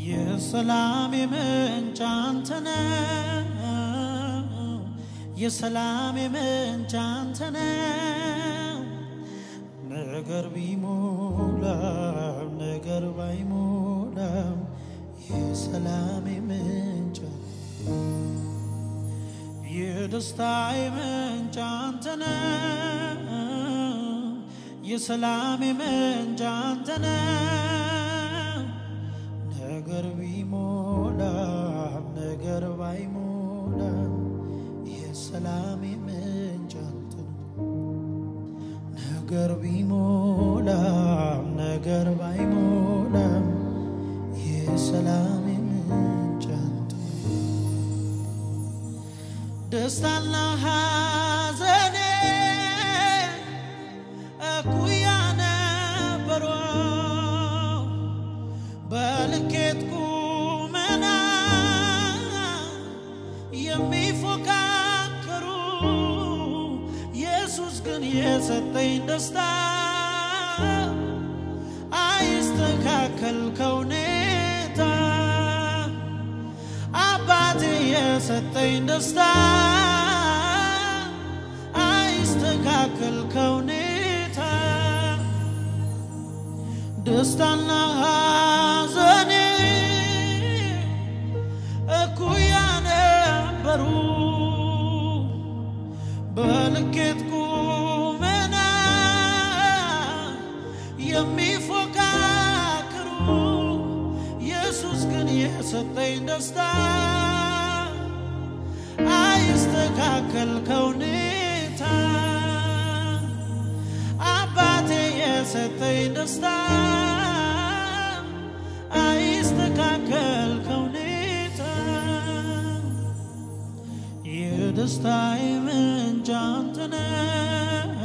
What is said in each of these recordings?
የሰላም ምንጭ አንተ ነህ፣ የሰላም ምንጭ አንተ ነህ። ነገር ቢሞላም ነገር ባይሞላም የሰላም ምንጭ የደስታዬ ምንጭ አንተ ነህ፣ የሰላም ምንጭ አንተ ነህ። ነገር ቢሞላም ነገር ባይሞላም የሰላም ምንጭ አንተ ነህ። ነገር ቢሞላም ነገር ባይሞላም የሰላም ምንጭ አንተ ነህ። ደስታና ሐዘኔ እኩያ ነበሩ፣ በልኬት ቁመና የሚፎካከሩ ኢየሱስ ግን የሰጠኝ ደስታ አይስተካከል ከሁኔታ አባቴ የሰጠኝ ደስታ አይስተካከል ከሁኔታ ደስታና ሐዘኔ እኩያ ነበሩ፣ በልኬት ቁመና የሚፎካከሩ ኢየሱስ ግን የሰጠኝ ደስታ አይስተካከል ከሁኔታ አባቴ የሰጠኝ ደስታ አይስተካከል ከሁኔታ የደስታዬ ምንጭ አንተ ነህ፣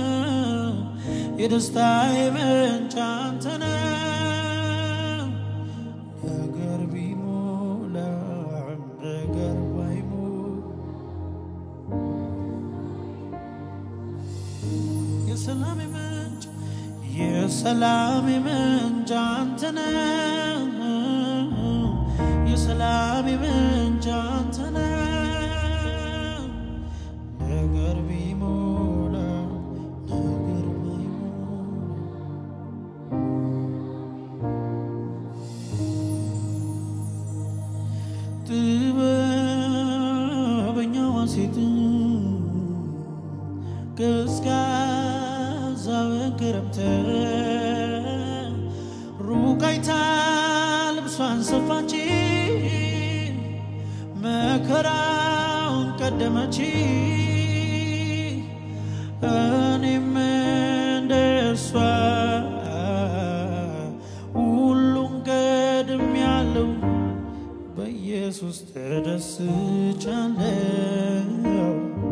የደስታዬ ምንጭ አንተ ነህ። ነገር ቢሞላም ነገር ባይሞላ የሰላም ምንጭ የሰላም ምንጭ አንተ ነህ፣ የሰላም ምንጭ አንተ ነህ። ነገር ቢሞላ ነገር ባይሞላ ጥበበኛዋ ሴት ቀዝቃዛው ክረምት ሩቅ አይታ ልብሷን ሰፋች፣ መከራውን ቀደመች። እኔም እንደሷ ሁሉን ቀድሜያለሁ፣ በኢየሱስ ተደስቻለሁ፣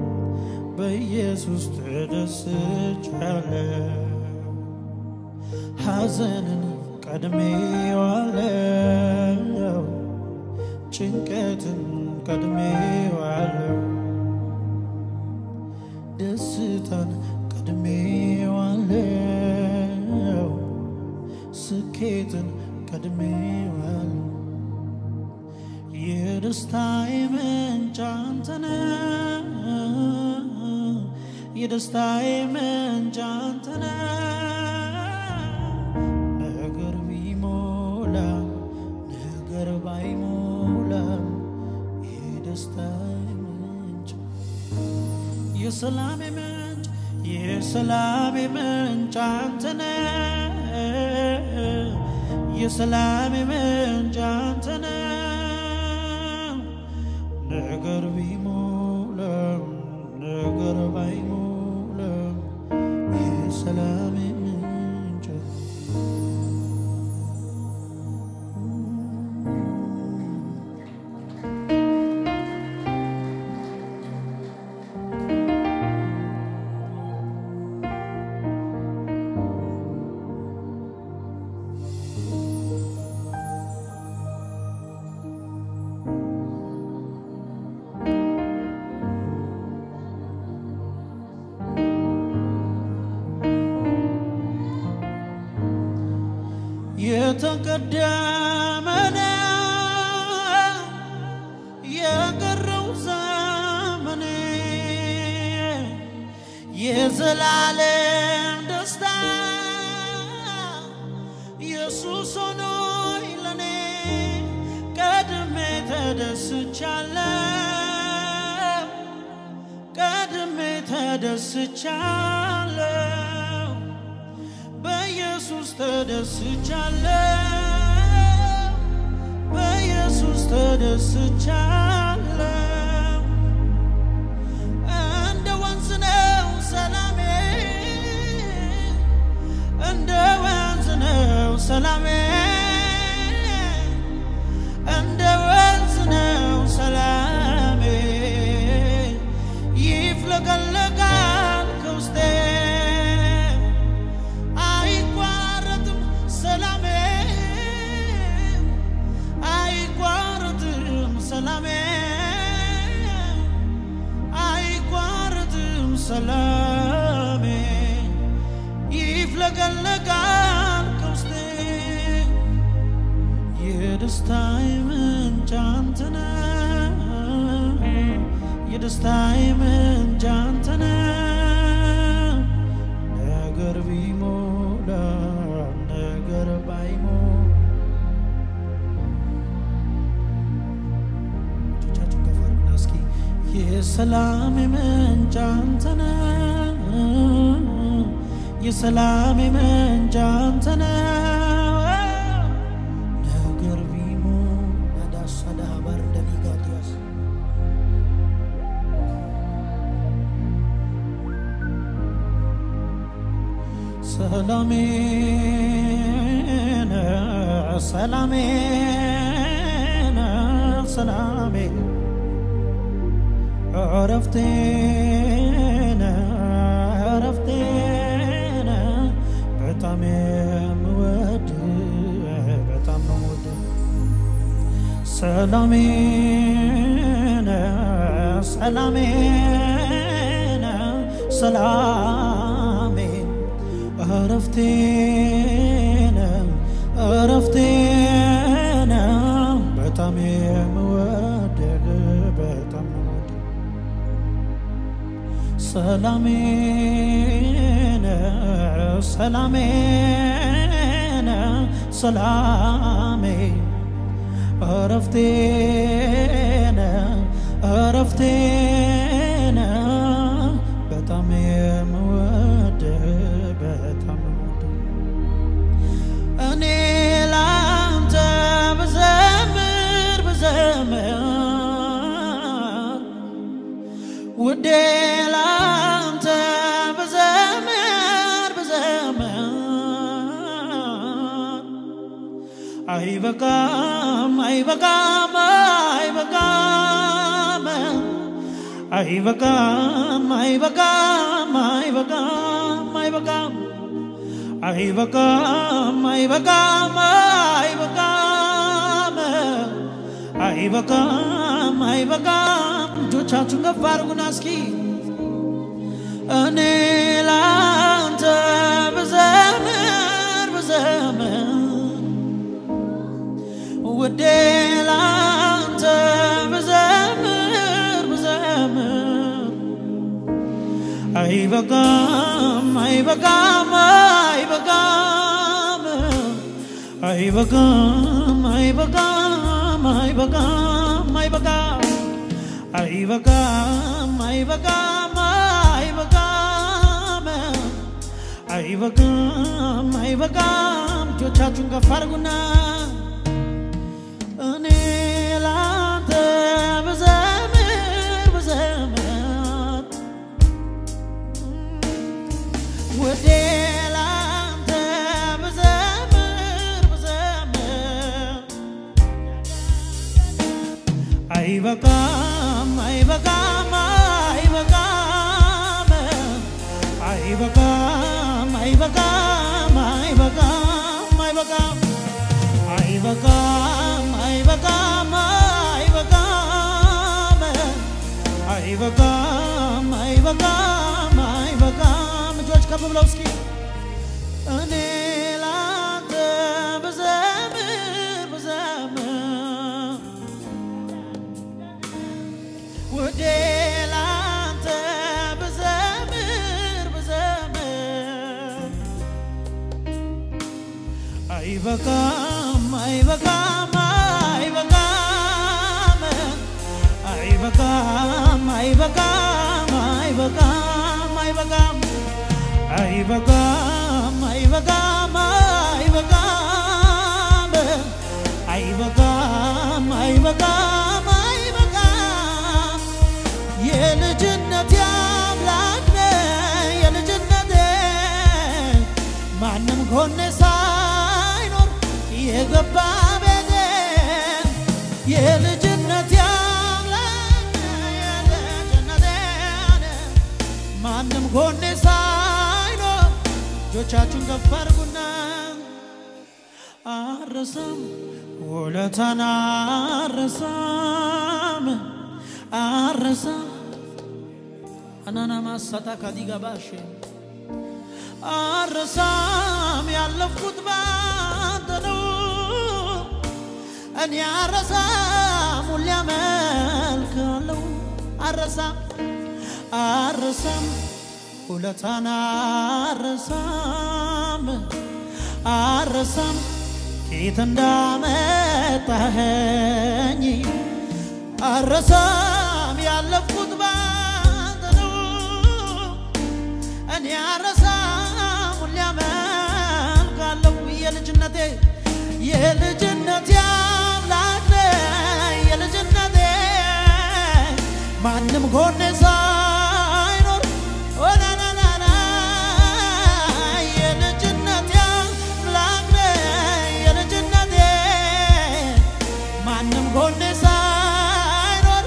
በኢየሱስ ተደስቻለሁ። ሐዘንን ቀድሜዋለሁ፣ ጭንቀትን ቀድሜዋለሁ፣ ደስታን ቀድሜዋለሁ፣ ስኬትን ቀድሜዋለሁ። የደስታዬ ምንጭ አንተ ነህ፣ የደስታዬ ምንጭ አንተ ነህ። ነገር ቢሞላም ነገር ባይሞላም የደስታዬ ምንጭ የሰላሜ ምንጭ የሰላሜ ምንጭ አንተ ነህ፣ የሰላሜ ምንጭ አንተ ነህ። ነገር ቢሞላም ነገር ባይሞላም የሰላሜ ምንጭ የተቀደመ ነው የዘላለም ደስታ ኢየሱስ ሆኖኝ ለኔ ቀድሜ ተደስቻለሁ ቀድሜ ተደስቻለሁ በኢየሱስ ተደስቻለሁ በኢየሱስ ተደስቻለሁ እንደ ወንዝ ነው ሰላሜ እንደ ወንዝ ነው ሰላሜ እንደ ወንዝ ነው ሰላሜ ይፍለቀለቃል ከውስጤ አይቋረጥም ሰላሜ አይቋረጥም ሰላሜ አይቋረጥም ሰላሜ ይፍለቀለቃል ከውስጤ የደስታዬ ምንጭ አንተ ነህ የደስታዬ ምንጭ አንተ ነህ ነገር ቢሞላ ነገር ባይሞላ እጆቻችሁን ከፍ አድርጉና እስኪ የሰላም ምንጭ አንተ ነህ የሰላም ምንጭ አንተ ነህ ነገር ቢሞላ ዳሳዳ ባርደኒ ጋዲያስ ሰላሜን ሰላሜን ሰላሜን እረፍቴን እረፍቴን በጣም የምወድ በጣም የምወድ ሰላሜን ሰላሜን ሰላሜን እረፍቴን እረፍቴን በጣም የምወድህ በጣም የምወድህ ሰላሜን ሰላሜን ሰላሜ እረፍቴን እረፍቴን በጣም የምወድህ በጣም የምወድህ እኔ ላንተ ብዘምር ብዘምር ውዴ ላንተ ብዘምር ብዘምር አይበቃም አይበቃም አይበቃም አይበቃም አይበቃም አይበቃም አይበቃም አይበቃም አይበቃም አይበቃም አይበቃም አይበቃም እጆቻችሁን ከፍ አድርጉና እስኪ እኔ ላንተ ብዘምር ብዘምር ውዴ ላንተ ብዘምር ብዘምር አይበቃም አይበቃም አይበቃም አይበቃም አይበቃም አይበቃም አይበቃም አይበቃም አይበቃም አይበቃም አይበቃም አይበቃም እጆቻችሁን ከፍ አድርጉና እኔ ላንተ ብዘምር ብዘምር ውዴ ላንተ ብዘምር ብዘምር አይበቃም አይበቃም አይበቃም አይበቃም አይበቃም አይበቃም አይበቃም አይበቃም አይበቃም አይበቃም አይበቃም አይበቃም አይበቃም እጆች ከፍ ብለው እስኪ እኔ ላንተ ብዘምር ብዘምር ውዴ ላንተ ብዘምር ብዘምር አይበቃም አይበቃም አይበቃም አይበቃም አይበቃም አይበቃም አይበቃም አይበቃም አይበቃም አይበቃም አይበቃም አይበቃም አይበቃም የልጅነት አምላክ ነህ የልጅነቴ ማንም ጎኔ ሳይኖር የገባ ቤቴ የልጅነት አምላክ ነህ የልጅነቴ ማንም ጎኔ ሳይኖር እጆቻችሁን ከፍ አድርጉና አረሳም ውለታን አረሳም አረሳም አናና ማሳታ ካዲጋባሽ አረሳም ያለፍኩት ባንተ ነው እኔ አረሳም ሁሌ አመልካለሁ አረሳም አረሳም ውለታን አረሳም አረሳም ከየት እንዳመጣኸኝ አረሳም ያለፍኩት ባንተ ነው እኔ አረሳም ሁሌ አመልካለሁ የልጅነቴ የልጅነቴ አምላክ ነህ የልጅነቴ ማንም ጎኔ ሳይኖር ኦናናናና የልጅነቴ አምላክ ነህ የልጅነቴ ማንም ጎኔ ሳይኖር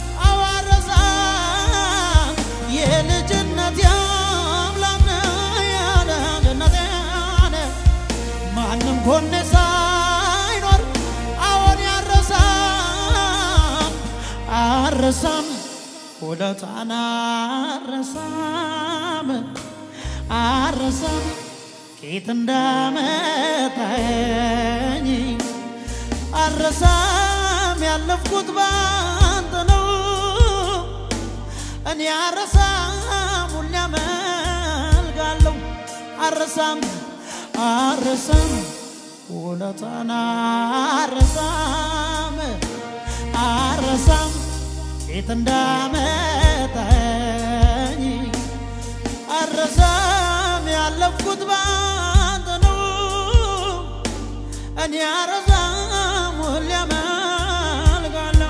አዋረሳም የልጅነቴ አምላክ ነህ የልጅነቴ ማንም ጎኔ ሳይኖር አዎን ያረሳም አረሳም ውለታን አረሳም አረሳም ከየት እንዳመጣኸኝ አረሳም ያለፍኩት ባንተ ነው እኔ አረሳም ሁሌ አመልካለሁ አረሳም አረሳም ውለታን አረሳም አረሳም የት እንዳመጣኝ አረሳም ያለፍኩት ባንተ ነው እኔ አረሳም ሁሌ አመልካለሁ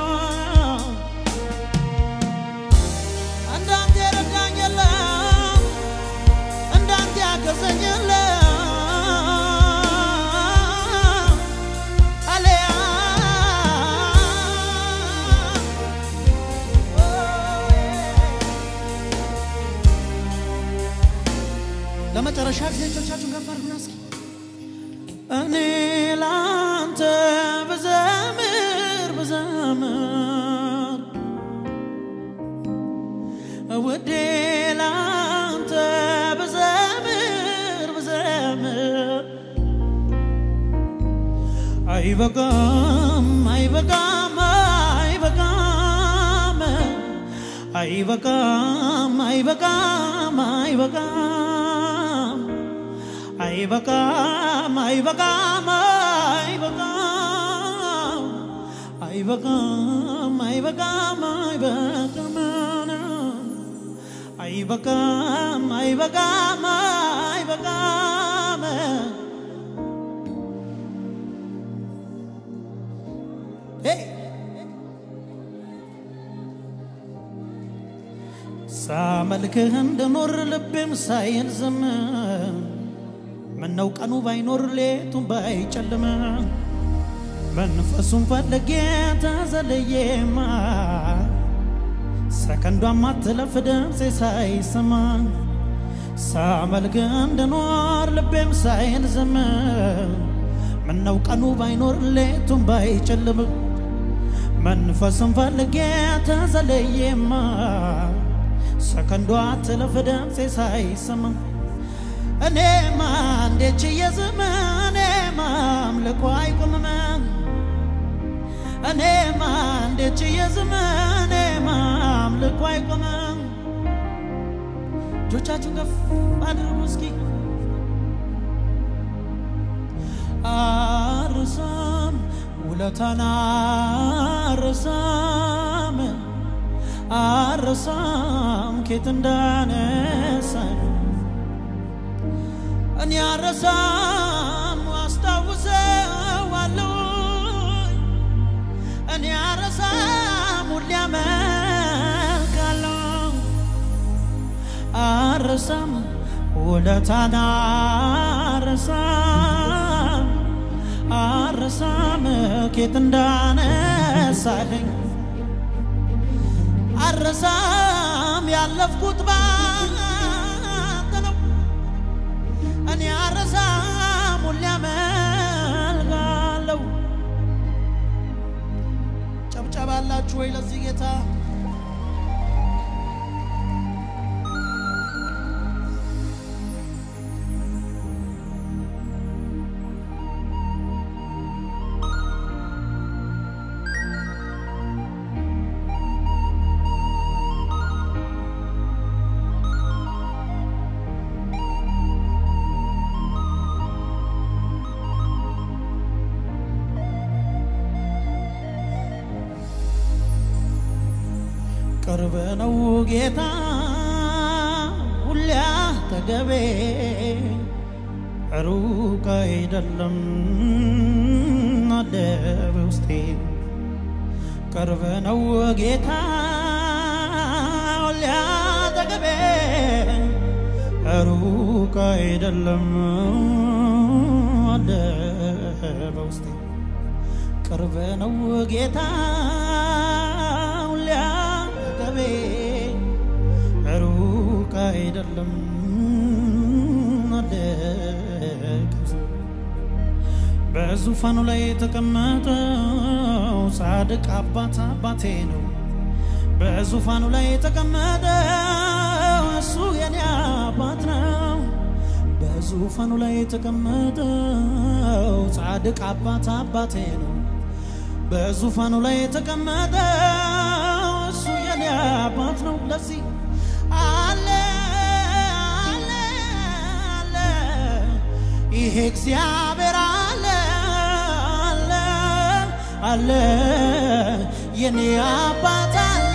እንዳንተ የረዳኝ የለም እንዳንተ ያገዘኝ የለም አለያ ለመጨረሻ ጊዜ እጆቻችሁን ከፍ አድርጉና እስኪ እኔ ላንተ ብዘምር ብዘምር ውዴ ላንተ ብዘምር ብዘምር አይበቃም አይበቃም አይበቃም አይበቃም አይበቃም አይበቃም አይበቃም አይበቃም አይበቃም አይበቃም አይበቃም አይበቃም አይበቃም አይበቃም አይበቃም Hey! ሳመልክህ እንድኖር ልቤም ሳይል ዝም ምነው ቀኑ ባይኖር ሌቱን ባይጨልም መንፈሱን ፈልጌ ተዘለየማ ሰከንዷም አትለፍ ድምፄ ሳይሰማ ሳመልክህ እንድኖር ልቤም ሳይል ዝም ምነው ቀኑ ባይኖር ሌቱን ባይጨልም መንፈስን ፈልጌ ተዘለየማ ሰከንዷ አትለፍ ድምፄ ሳይሰማ እኔማ እንዴት ችዬ ዝም እኔማ አምልኮ አይቆምም እኔማ እንዴት ችዬ ዝም እኔማ አምልኮ አይቆምም እጆቻችሁን ከፍ አድርጉ እስኪ አርሳም ውለታን አርሳም አርሳም ኬት እንዳነሳኝ እኔ አረሳም አስታውሰዋለሁ እኔ አረሳም ሁሌ አመልካለሁ አረሳም ውለታን አረሳም አረሳም ኬት እንዳነሳኸኝ አረሳም ያለፍኩት ባንተ ነው እኔ አረሳም ሁሌ አመልካለሁ ጨብጨባ አላችሁ ወይ ለዚህ ጌታ ቅርብ ነው ጌታ ሁሌ አጠገቤ ሩቅ አይደለም አለ በውስጤ ቅርብ ነው ጌታ ሁሌ አጠገቤ ሩቅ አይደለም አለ በውስጤ ቅርብ ነው ጌታ ሁሌ አጠገቤ ሩቅ አይደለም አለ በዙፋኑ ላይ የተቀመጠው ጻድቅ አባት አባቴ ነው። በዙፋኑ ላይ የተቀመጠው እሱ የኔ አባት ነው። በዙፋኑ ላይ የተቀመጠው ጻድቅ አባት አባቴ ነው። በዙፋኑ ላይ የተቀመጠው እሱ የኔ አባት ነው። ለዚህ አለ አለ አለ ይሄ እግዚአብሔር አለ አለ አለ የኔ አባት አለ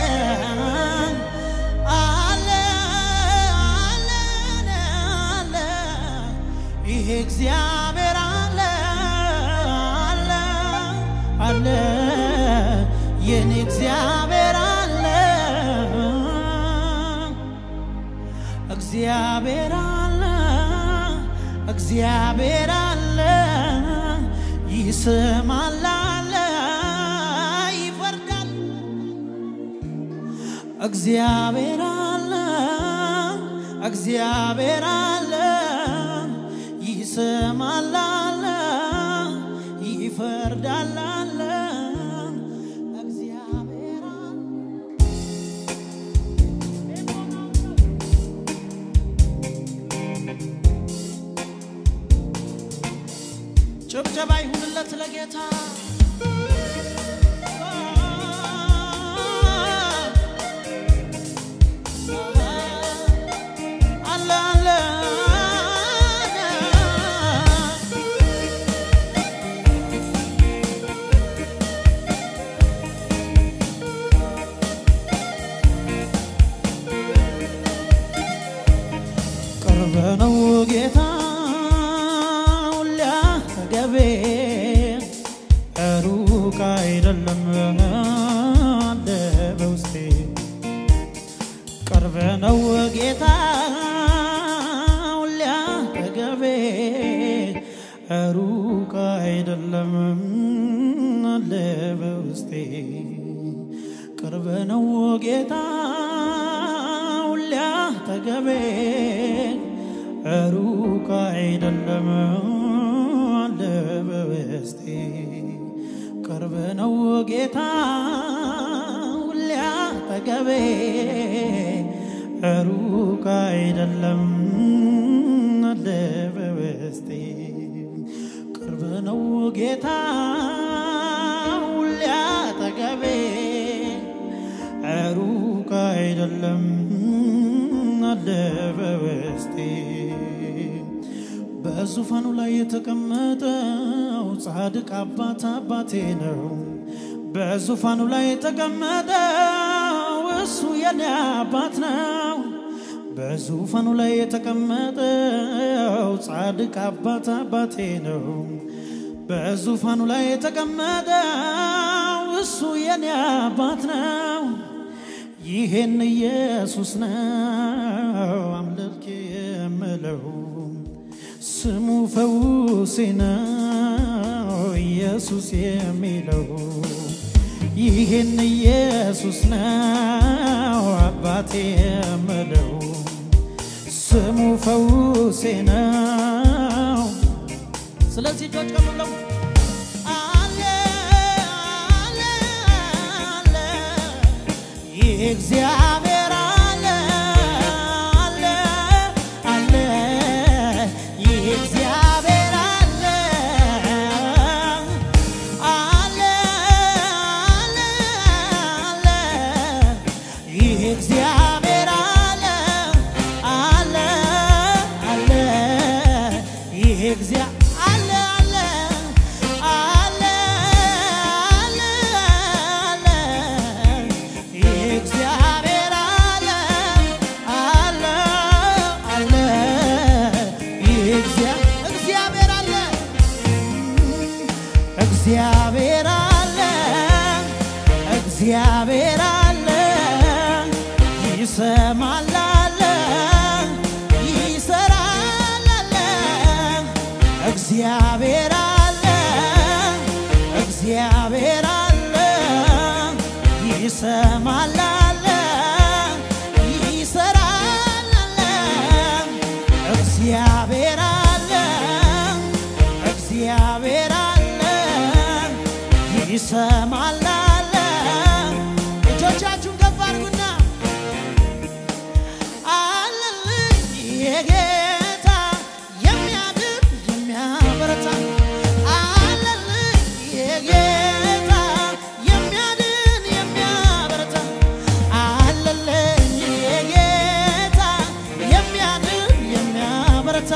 አለ አለ አለ ይሄ እግዚአብሔር አለ አለ አለ የኔ እግዚአብሔር አለ እግዚአብሔር አለ እግዚአብሔር አለ ይስማል አለ ይፈርዳል እግዚአብሔር አለ እግዚአብሔር አለ ይስማል አለ ይፈርዳል አለ እግዚአብሔር አለ ጭብጨባ ይሁንለት ለጌታ አለ አለ ቅርብ ነው ጌታ ሁሌ አጠገቤ ሩቅ አይደለም አለ በውስጤ ቅርብ ነው ጌታ ሁሌ አጠገቤ ሩቅ አይደለም አለ በውስጤ ቅርብ ነው ጌታ ሁሌ አጠገቤ ሩቅ አይደለም አለ በውስጤ ቅርብ ነው ጌታ ሁሌ አጠገቤ ሩቅ አይደለም አለ በውስጤ ቅርብ ነው ጌታ ሁሌ አጠገቤ ሩቅ አይደለም አለ በውስጤ በዙፋኑ ላይ የተቀመጠው ጻድቅ አባት አባቴ ነው። በዙፋኑ ላይ የተቀመጠው እሱ የኔ አባት ነው። በዙፋኑ ላይ የተቀመጠው ጻድቅ አባት አባቴ ነው። በዙፋኑ ላይ የተቀመጠው እሱ የኔ አባት ነው። ይሄን ኢየሱስ ነው አምልክ የምለው ስሙ ፈውሴ ነው ኢየሱስ የሚለው ይህን ኢየሱስ ነው አባቴ የምለው ስሙ ፈውሴ ነው። ስለዚህ እጆች ከፍ ብለው አለ አለ አለ ይህ እግዚአብሔር አለ አለ አለ ይህ እግዚአብሔር አለ አለ አለ አለ ይህ እግዚአብሔር አለ አለ አለ ይህ እግዚአ አለ አለ አለ አለ አለ ይህ እግዚአብሔር አለ አለ አለ ይህ እግዚአ- እግዚአብሔር አለ እግዚአብሔር አለ እግዚአብሔር አለ ይሰማል አለ ይሰራል አለ እግዚአብሔር አለ እግዚአብሔር አለ ይሰማል አለ ይሰራል አለ እግዚአብሔር አለ እግዚአብሔር አለ ይሰማል አለ እጆቻችሁን ከፍ አድርጉና አለልኝ የጌታ የሚያድን የሚያበረታ አለልኝ የጌታ የሚያድን የሚያበረታ አለልኝ የጌታ የሚያድን የሚያበረታ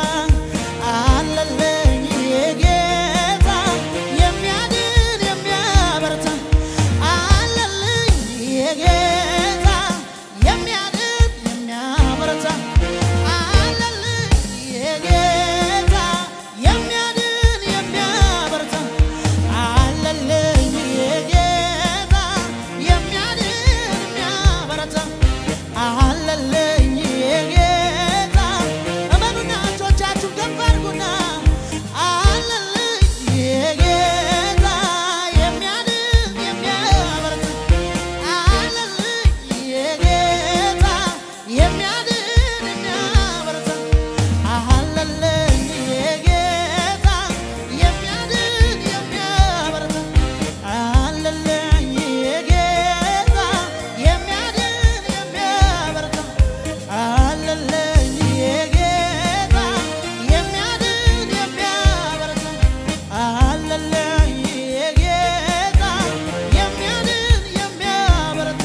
አለልኝ የጌታ የሚያድን የሚያበረታ አለልኝ የጌታ የሚያድን የሚያበረታ አለልኝ የጌታ የሚያድን የሚያበረታ አለልኝ የጌታ የሚያድን የሚያበረታ አለልኝ የጌታ እመኑና እጆቻችሁን ከፍ አድርጉና አለልኝ የጌታ የሚያድን የሚያበረታ አለልኝ የጌታ የሚያድን የሚያበረታ አለልኝ የጌታ የሚያድን የሚያበረታ አለልኝ የጌታ የሚያድን የሚያበረታ አለልኝ የጌታ የሚያድን የሚያበረታ አለልኝ የጌታ የሚያድን የሚያበረታ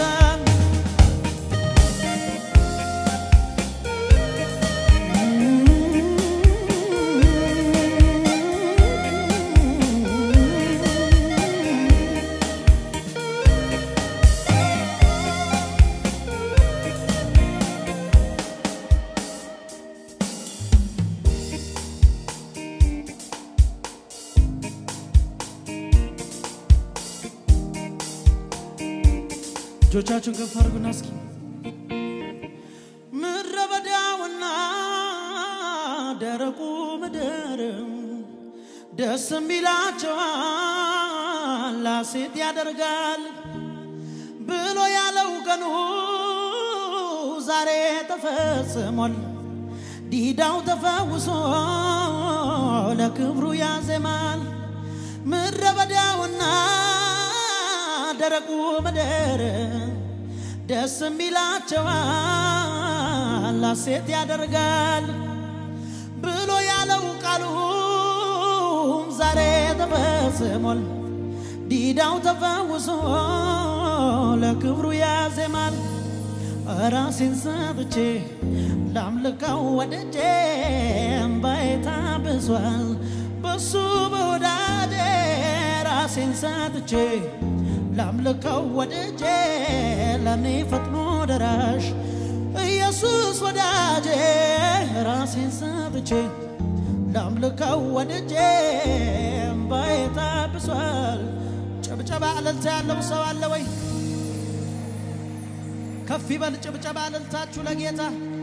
እጆቻችሁን ከፍ አድርጉና እስኪ ምድረ በዳውና ደረቁ ምድር ደስ የሚላቸዋል ሐሴት ያደርጋል ብሎ ያለው ቀኑ ዛሬ ተፈጽሟል። ዲዳው ተፈውሶ ለክብሩ ያዜማል። ምድረ በዳውና ደረቁ ምድር ደስ የሚላቸዋል ሐሴት ያደርጋል ብሎ ያለው ቃሉም ዛሬ ተፈጽሟል። ዲዳው ተፈውሶ ለክብሩ ያዜማል። ራሴን ሰጥቼ ላምልከው ወደጄ እምባዬ ታብሷል በሱ በወዳጄ ራሴን ሰጥቼ ላምልከው ወድጄ ለኔ ፈጥኖ ደራሽ ኢየሱስ ወዳጄ ራሴን ሰጥቼ ላምልከው ወድጄ እምባዬ ታብሷል። ጭብጨባ እልልታ ያለው ሰው አለ ወይ? ከፍ ይበል ጭብጨባ እልልታችሁ ለጌታ